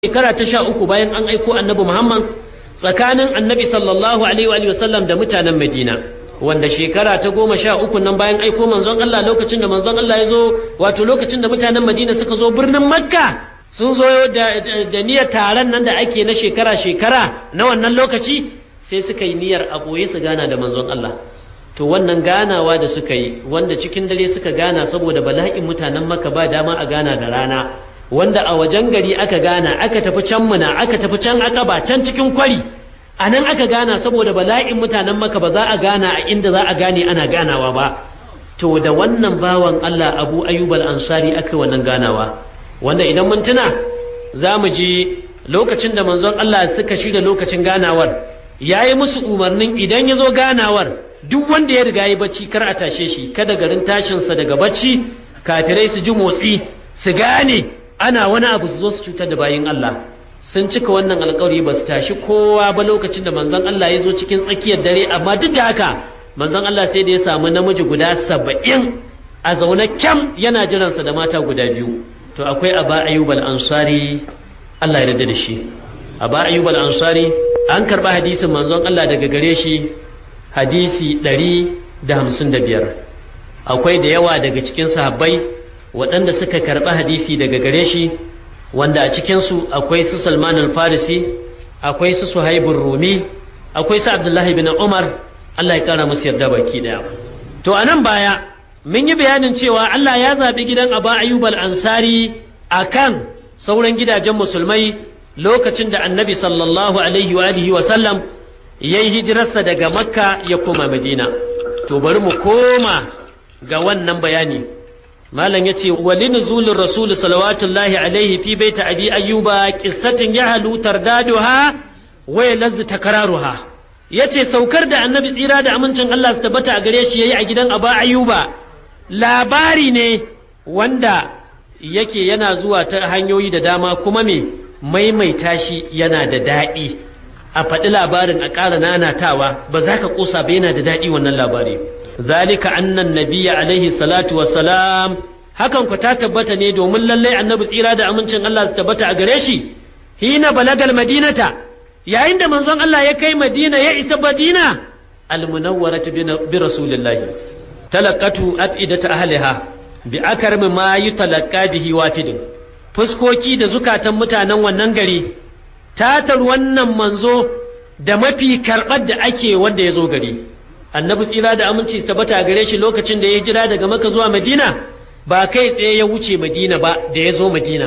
shekara ta sha uku bayan an aiko annabi Muhammad tsakanin annabi sallallahu alaihi wa sallam da mutanen Madina wanda shekara ta goma sha uku nan bayan aiko manzon Allah lokacin da manzon Allah ya zo wato lokacin da mutanen Madina suka zo birnin Makka sun zo da, da, niyyar taron nan da ake na shekara-shekara na wannan lokaci sai suka yi niyyar a ɓoye su gana da manzon Allah to wannan ganawa da suka yi wanda cikin dare suka gana saboda bala'in mutanen Makka ba dama a gana da rana wanda a wajen gari aka gana aka tafi can muna aka tafi can akaba can cikin kwari a nan aka gana saboda bala'in mutanen maka ba za a gana a inda za a gane ana ganawa ba to da wannan bawan Allah Abu Ayyub al-Ansari aka wannan ganawa wanda idan mun tuna za mu ji lokacin da manzon Allah suka shirya lokacin ganawar ya yi musu umarnin idan ya zo ganawar duk wanda ya riga yi bacci kar a tashe shi kada garin tashinsa daga bacci kafirai su ji motsi su gane ana wani abu su zo su cutar da bayin Allah sun cika wannan alkawari ba su tashi kowa ba lokacin da manzon Allah ya zo cikin tsakiyar dare amma duk da haka manzon Allah sai da ya samu namiji guda saba'in a zaune kyam yana jiransa da mata guda biyu to akwai aba ayyub al-ansari Allah ya yarda da shi aba ayyub al-ansari an karba hadisin manzon Allah daga gare shi hadisi ɗari da hamsin da biyar akwai da yawa daga cikin sahabbai waɗanda suka karɓi hadisi daga gare shi wanda a cikinsu akwai su salman al-farisi akwai su suhaibun rumi akwai su abdullahi bin umar allah ya ƙara musu yarda baki ɗaya to a nan baya mun yi bayanin cewa allah ya zaɓi gidan aba ayyub al-ansari a kan sauran gidajen musulmai lokacin da annabi sallallahu alaihi wa alihi wa sallam ya yi hijirarsa daga makka ya koma madina to bari mu koma ga wannan bayani malam yace wali nuzulur rasul salawatullahi alaihi fi baiti abi ayyuba qissatin yahlu tardaduha wa yalazzu takraruha yace saukar da annabi tsira da amincin Allah su tabbata a gare shi yayi a gidan aba ayyuba labari ne wanda yake yana zuwa ta hanyoyi da dama kuma me maimaita shi yana da daɗi a faɗi labarin a ƙara nanatawa ba za ka ƙosa ba yana da daɗi wannan labari zalika annan nabiyya alaihi salatu wassalam hakan ku ta tabbata ne domin lallai annabi tsira da amincin Allah su tabbata a gare shi hina balagal madinata yayin da manzon Allah ya kai madina ya isa madina almunawwaratu bi rasulillahi talaqatu afidata ahliha bi akarmi ma yutalaqqa bihi wafidin fuskoki da zukatan mutanen wannan gari tatar wannan manzo da mafi karɓar da ake wanda ya zo gari annabi tsira da aminci su tabbata gare shi lokacin da ya jira daga maka zuwa madina ba kai tsaye ya wuce madina ba da ya zo madina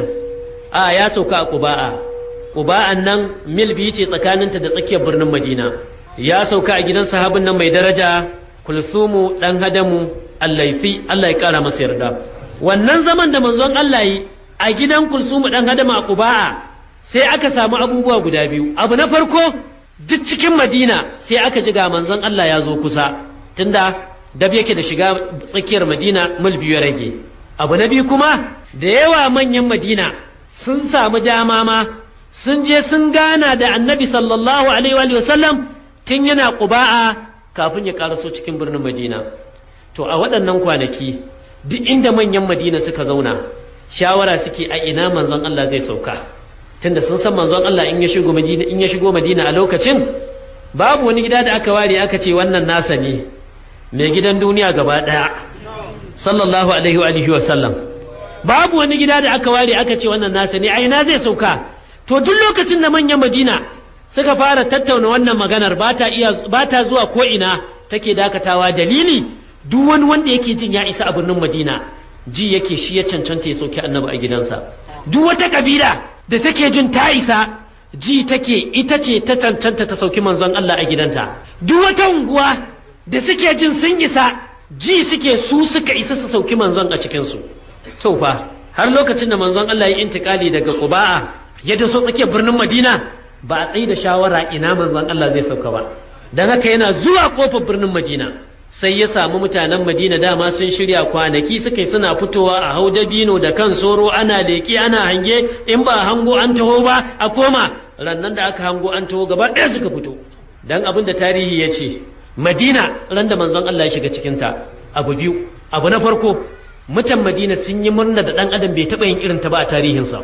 a ya sauka a ƙuba'a ƙuba'an nan mil biyu ce tsakaninta da tsakiyar birnin madina ya sauka a gidan sahabin nan mai daraja kulsumu ɗan hadamu allaifi allah ya ƙara masa yarda wannan zaman da manzon allah yi a gidan kulsumu ɗan hadamu a ƙuba'a sai aka samu abubuwa guda biyu abu na farko duk cikin madina sai aka ji ga manzon Allah ya zo kusa tunda dab yake da shiga tsakiyar madina mil biyu ya rage abu na biyu kuma da yawa manyan madina sun samu dama ma sun je sun gana da annabi sallallahu alaihi wa sallam tun yana ƙuba'a kafin ya karaso cikin birnin madina to a waɗannan kwanaki duk inda manyan madina suka zauna shawara suke a ina manzon Allah zai sauka tunda sun san manzon Allah in ya shigo Madina in ya shigo Madina a lokacin babu wani gida da aka ware aka ce wannan nasa ne mai gidan duniya gaba daya sallallahu alaihi wa alihi wa sallam babu wani gida da aka ware aka ce wannan nasa ne ai na zai sauka to duk lokacin da manyan Madina suka fara tattauna wannan maganar ba ta iya ba ta zuwa ko ina take dakatawa dalili duk wani wanda yake jin ya isa a birnin Madina ji yake shi ya cancanta ya sauki annabi a gidansa duk wata kabila da take jin ta isa ji take ita ce ta cancanta ta sauki manzon Allah a gidanta duk wata unguwa da suke jin sun isa ji suke su suka isa su sauki manzon a cikinsu to fa har lokacin da manzon Allah ya intikali daga Quba'a ya daso tsakiyar birnin Madina ba a tsayi da shawara ina manzon Allah zai sauka ba dan haka yana zuwa kofar birnin Madina sai ya samu mutanen madina dama sun shirya kwanaki suka yi suna fitowa a hau dabino da kan soro ana leƙi ana hange in ba hango an taho ba a koma rannan da aka hango an taho gaba ɗaya suka fito dan abin da tarihi ya ce madina ran da manzon Allah ya shiga cikinta abu biyu abu na farko mutan madina sun yi murna da ɗan adam bai taɓa yin irin ta ba a tarihinsa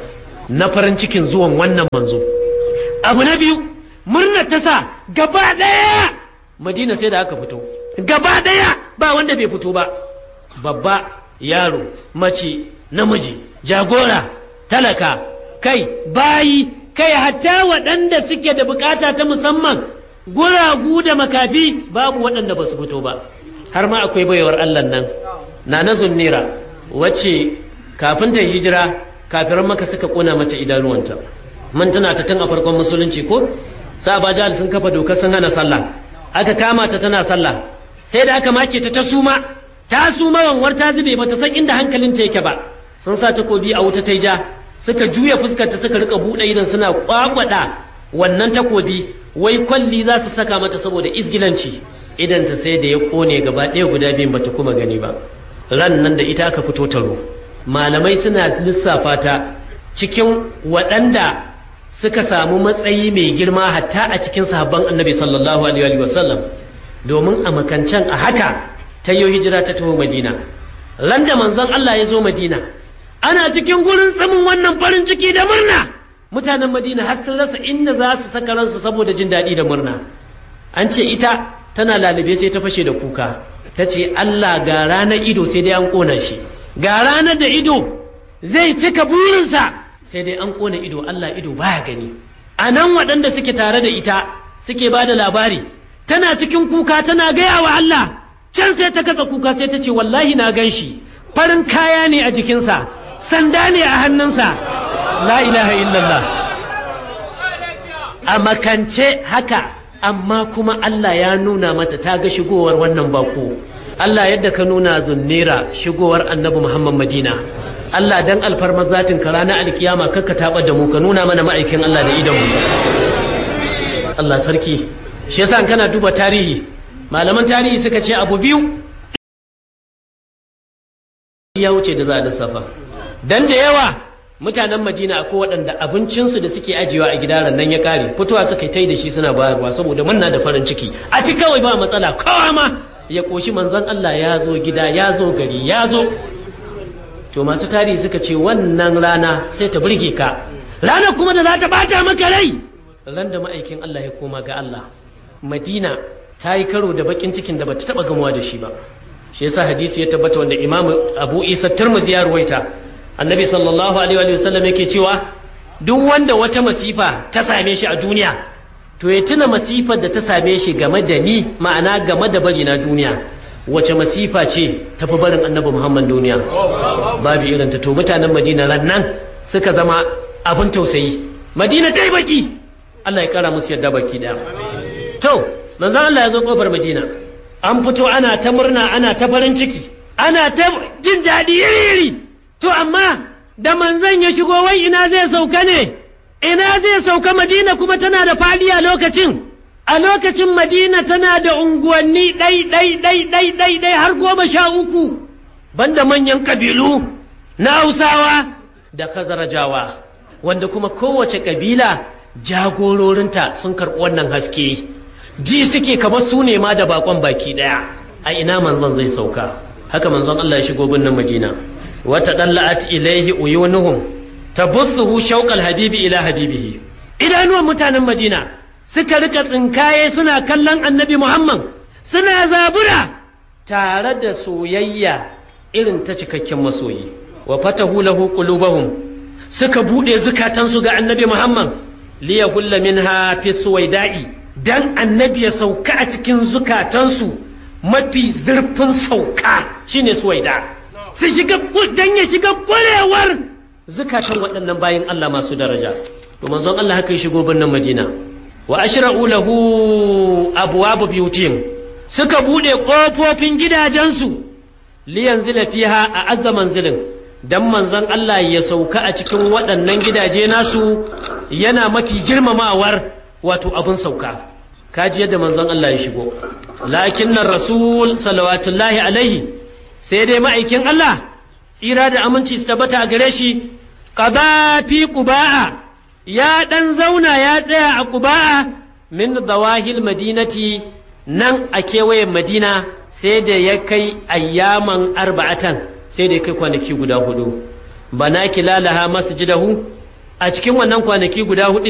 na farin cikin zuwan wannan manzo abu na biyu murnar ta sa gaba ɗaya madina sai da aka fito gaba ɗaya ba wanda bai fito ba babba yaro mace namiji jagora talaka kai bayi kai hatta waɗanda suke da bukata ta musamman guragu da makafi babu waɗanda ba su fito ba har ma akwai baiwar allah nan na na zunnira wacce kafin ta hijira kafiran maka suka kona mata idanuwanta mun tuna ta tun a farkon musulunci ko sa ba sun kafa doka sun hana sallah aka kama ta tana sallah sai da aka make ta ta suma ta suma wanwar ta zube bata san inda hankalinta yake ba sun sa takobi a wuta ta ja suka juya fuskarta suka rika buɗe idan suna kwakwada wannan takobi wai kwalli za su saka mata saboda izgilanci idan ta sai da ya kone gaba ɗaya guda biyun bata kuma gani ba ran nan da ita aka fito taro malamai suna lissafa ta cikin waɗanda suka samu matsayi mai girma hatta a cikin sahabban annabi sallallahu alaihi wasallam domin a makancan a haka ta yi hijira ta taho madina ran da manzon Allah ya zo madina ana cikin gurin tsamin wannan farin ciki da murna mutanen madina har sun rasa inda za su saka ransu saboda jin daɗi da murna an ce ita tana lalube sai ta fashe da kuka ta ce Allah ga ranar ido sai dai an ƙona shi ga ranar da ido zai cika burinsa sai dai an ƙona ido Allah ido baya gani a nan waɗanda suke tare da ita suke ba da labari tana cikin kuka tana gaya wa Allah can sai ta katsa kuka sai ta ce wallahi na gan shi farin kaya ne a jikinsa sanda ne a hannunsa la ilaha illallah a makance haka amma kuma Allah ya nuna mata ta ga shigowar wannan bako Allah yadda ka nuna zunnera shigowar annabi Muhammad Madina Allah dan alfarmar zatin ka ranar alkiyama kakka taɓa da mu ka nuna mana ma'aikin Allah da idan mu Allah sarki shi yasa kana duba tarihi malaman tarihi suka ce abu biyu ya wuce da za a lissafa dan da yawa mutanen madina akwai waɗanda abincinsu da suke ajiyewa a gidaran nan ya ƙare fitowa suka yi da shi suna bayarwa saboda manna da farin ciki a ci kawai ba matsala kowa ma ya ƙoshi manzon Allah ya zo gida ya zo gari ya zo to masu tarihi suka ce wannan rana sai ta burge ka rana kuma da za ta bata maka rai ran da ma'aikin Allah ya koma ga Allah madina ta yi karo da bakin cikin da bata taba gamuwa da shi ba shi yasa hadisi ya tabbata wanda imam abu isa tirmidhi ya ruwaita annabi sallallahu alaihi wa sallam yake cewa duk wanda wata masifa ta same shi a duniya to ya tuna masifar da ta same shi game da ni ma'ana game da bari na duniya wace masifa ce tafi barin annabi muhammad duniya babu irin ta to mutanen madina ran nan suka zama abin tausayi madina ta yi baki allah ya kara musu yadda baki daya to manzon allah ya zo kofar madina an fito ana ta murna ana ta farin ciki ana ta jin daɗi iri-iri to amma da manzon ya shigo wai ina zai sauka ne ina zai sauka madina kuma tana da fadi a lokacin a lokacin madina tana da unguwanni ɗai ɗai ɗai ɗai ɗai ɗai har goma sha uku banda manyan ƙabilu na hausawa da khazarajawa wanda kuma kowace ƙabila jagororinta sun karɓi wannan haske ji suke kamar su ne ma da bakon baki ɗaya a ina manzon zai sauka haka manzon Allah ya shigo birnin madina wata ɗalla'at ilaihi uyunuhum tabussuhu shauqal habibi ila habibihi idanuwan mutanen madina suka rika tsinkaye suna kallon annabi muhammad suna zabura tare da soyayya irin ta cikakken masoyi wa fatahu lahu qulubahum suka bude zukatansu ga annabi muhammad liyahulla minha fi suwaida'i dan annabi ya sauka a cikin zukatansu mafi zurfin sauka shine suwaida su shiga dan ya shiga kwarewar zukatan waɗannan bayan Allah masu daraja to manzon Allah haka ya shigo birnin Madina wa ashra'u lahu abwaab biyutihim suka bude kofofin gidajensu li yanzila fiha a azza manzilin dan manzon Allah ya sauka a cikin waɗannan gidaje nasu yana mafi girmamawar wato abin sauka kaji yadda manzon Allah ya shigo lakinnar rasul salawatullahi alaihi sai dai ma'aikin Allah tsira da aminci su tabbata a gare shi qada fi quba'a ya dan zauna ya tsaya a quba'a min zawahil madinati nan a kewayen madina sai da ya kai ayyaman arba'atan sai da ya kai kwanaki guda hudu bana kilalaha masjidahu a cikin wannan kwanaki guda hudu